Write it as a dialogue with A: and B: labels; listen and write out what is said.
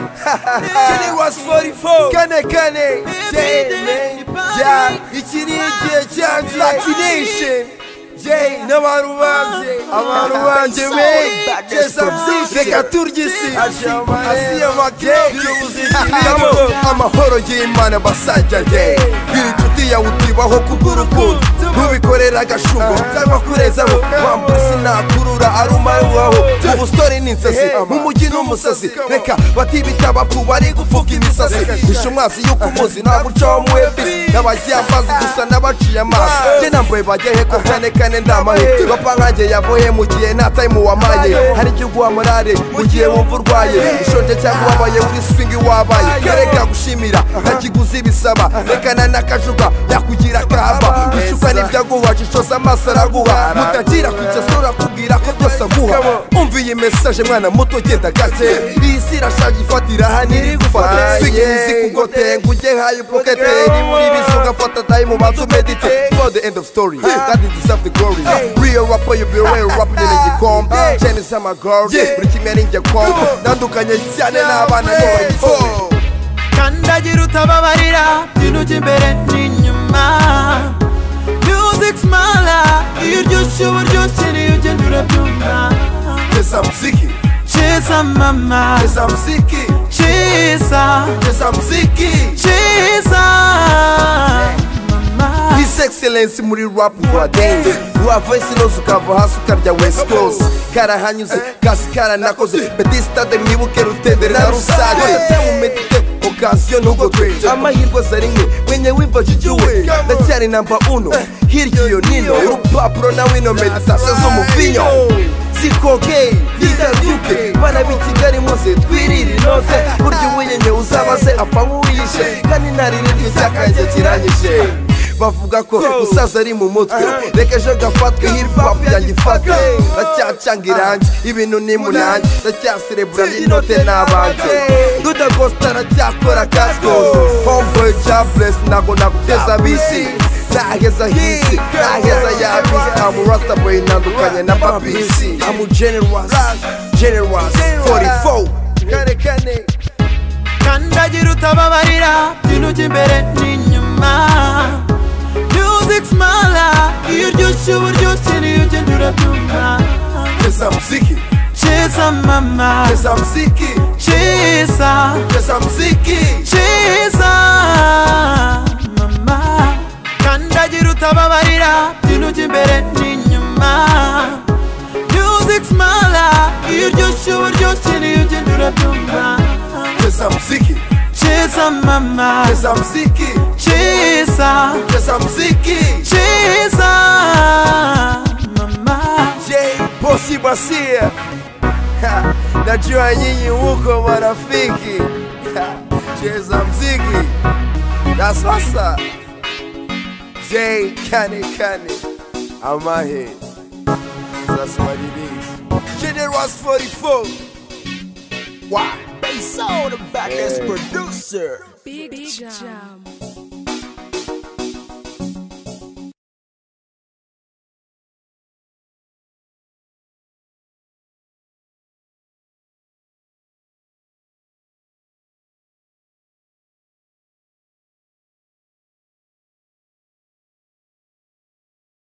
A: Kenny was 44
B: kane kane
A: Jay
B: ja iki ni igihe cyanjye latination jay n'abantu banjye abantu banjye benshi reka turye isi asiye amakeke Tamo, amahoro y'imana basajya jay biri inshuti yawe utibaho kubw'urukundo ntubikorera agashungo cyangwa kurezamo wambura sinakurura arumaruwaho ubu story ni insazi mu mujyi n'umusazi reka batibita abapfu bari gupfuka imisazi bishe umwazi y'uko umuzi nta guca wo muwebisi n'abagiye amazi gusa n'abaciye amazi njye nambaye bagehe ko kane kane ndamahe bapfa nkanjye yavuye mu gihe nta tayimu wamaye hari igihe uguha morale mu gihe wumva urwaye ushonje cyangwa ubabaye uri swingi wabaye reka gushimira nta kiguzi bisaba reka na n'akajuga yakugira kaba wishuka nibyo aguha cishoza amaso araguha mutagira kujya sura kubwira ko byose aguha umva iyi mesaje mwana muto genda gake iyi si irashaje ifatira hano iri gufata swingi izi kuko tenga ujye hayo pokete ni muri bisi ugafata tayi mu manzu medite for the end of story that is deserve the glory real rapper you be real rapper nyine igikombe jenny samagori buri kimwe ni igikombe ndandukanye cyane n'abana bose
A: kandagira utababarira bintu by'imbere n'inyuma music smala iyo uryoshye uba uryoshye niyo ugenda urabyumva
B: Cheza mziki,
A: ciza mama
B: cheza mziki,
A: ciza
B: cheza mziki.
A: ciza mama
B: His Excellence muri rap wa dance wa voice nose ukava hasi ukarya west coast karahanyuze kasi karanakoze betista de mwibuke rutendere na rusage umedite okasiyo nubwo twe amahirwe zari mwe mwenye wimbajigiwe ndacyari namba uno hirya iyo nino urupapuro na wino meditasiyo zo mu vinyo sikoke yidaduke bana b'i kigali muze twirire inote burya uwiyenye uzabaze apfa nk'uwiyishe kandi ntaririre icyakange kiranyishe bavuga ko musaza ari mu mutwe reka ejo gafatwe hiripapu yanjye ifate ndacyacanga irangi ibintu ni munange ndacyaserebura n'inote n'abanjye duda gosita aracyakora kasi rwose homeboyi jaburesi ntabwo naguteza bisi naheza hisi naheza yabisi amurasitaboyi ntandukanye na babisi amujenerwasi jenerwasi fori fowu kane kane
A: kandagira utababarira bintu by'imbere n'inyuma music smala iyo uryoshye uba uryoshye niyo ugenda urabyumva
B: pesa mziki
A: ciza mama
B: pesa mziki
A: ciza
B: pesa mziki
A: ciza mama kandagira utababarira bintu by'imbere n'inyuma music smala iyo uryoshye uba uryoshye niyo ugenda urabyumva
B: Cheza mziki,
A: ciza mama
B: cheza mziki,
A: ciza
B: cheza mziki.
A: Chiza mama
B: J Bosi Basia. Ha, Najua nyinyi huko marafiki. Ha, Cheza mziki. Na sasa J Kane Kane Amahe. Sasa madidi. Generous 44. Why?
C: Big, Jam.